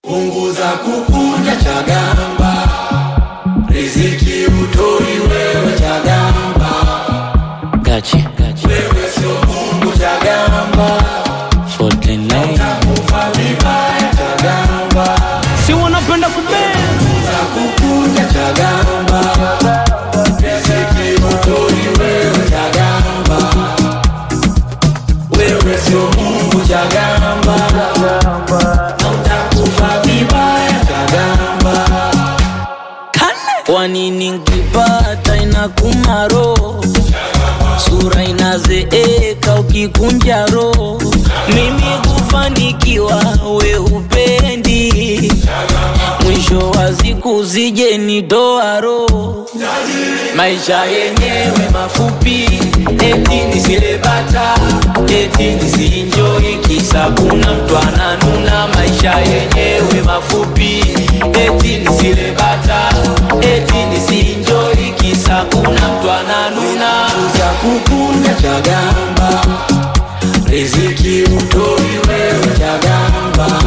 punguza kukunja Chagamba, riziki utoi wewe Chagamba, Gachi, gachi. wewe sio Mungu Chagamba, 49. kufa vibaya Chagamba, Si wanapenda kubea. punguza kukunja Chagamba, riziki utoi wewe Chagamba, wewe sio Mungu Chagamba, na utakufa vibaya Chagamba. Kwa nini nkipata inakuma roho, sura inazeeka ukikunja roho. Mimi kufanikiwa we hupendi, mwisho wa siku zije nitoa roho. Maisha yenyewe mafupi, eti nisile bata, eti nisienjoy, kisa kuna mtu ananuna. Maisha yenyewe mafupi, eti nisile bata, eti nisienjoy, kisa kuna mtu ananuna. za kukunja Chagamba, riziki utoi wewe Chagamba,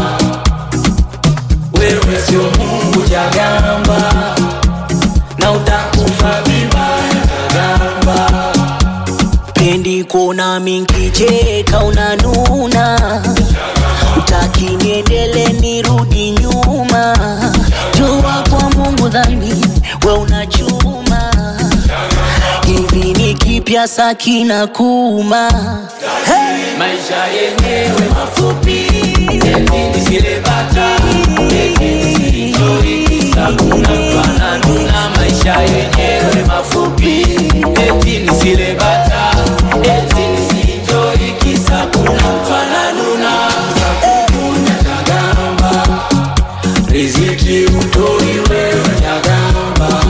wewe sio Mungu Chagamba, na utakufa vibaya Chagamba. Pendi kuona minkicheka unanuna, utaki niendele nirudi nyuma. Jua kwa Mungu dhambi we unachuma, hivi ni kipya sakina kuma hey! Maisha yenyewe mafupi, eti nisile bata, eti nisienjoy, kisa kuna mtu ananuna. Maisha yenyewe mafupi, eti nisile bata, eti nisienjoy, kisa kuna mtu ananuna. Kukunja Chagamba, riziki utoi wewe Chagamba,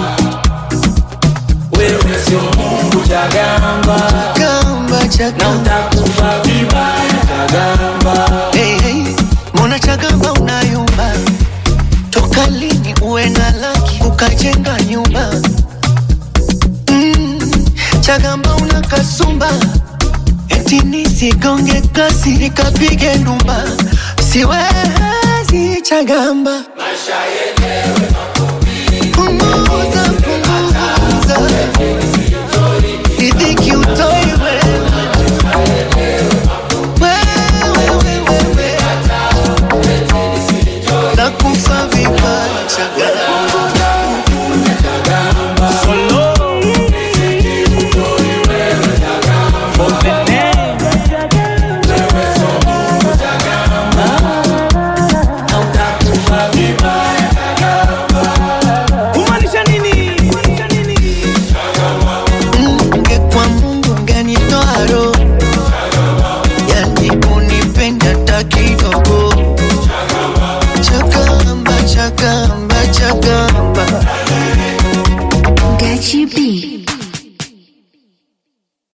wewe sio Mungu Chagamba, Chagamba, na Chagamba. utakufa vibaya Chagamba. Hey, hey. Mbona Chagamba unayumba? Toka lini uwe na laki ukajenga nyumba? Mm, Chagamba una kasumba, eti nisigonge kasi nikapige ndumba, siwezi Chagamba. Punguza, punguza, riziki utoi wewe. Wewe, wewe, wewe. Nakufa vibaya Chagamba. Kumaanisha nini? Kumaanisha nini? Ungekuwa Mungu ungenitoa roho, yani unipenda hata kidogo. Chagamba, Chagamba, Chagamba.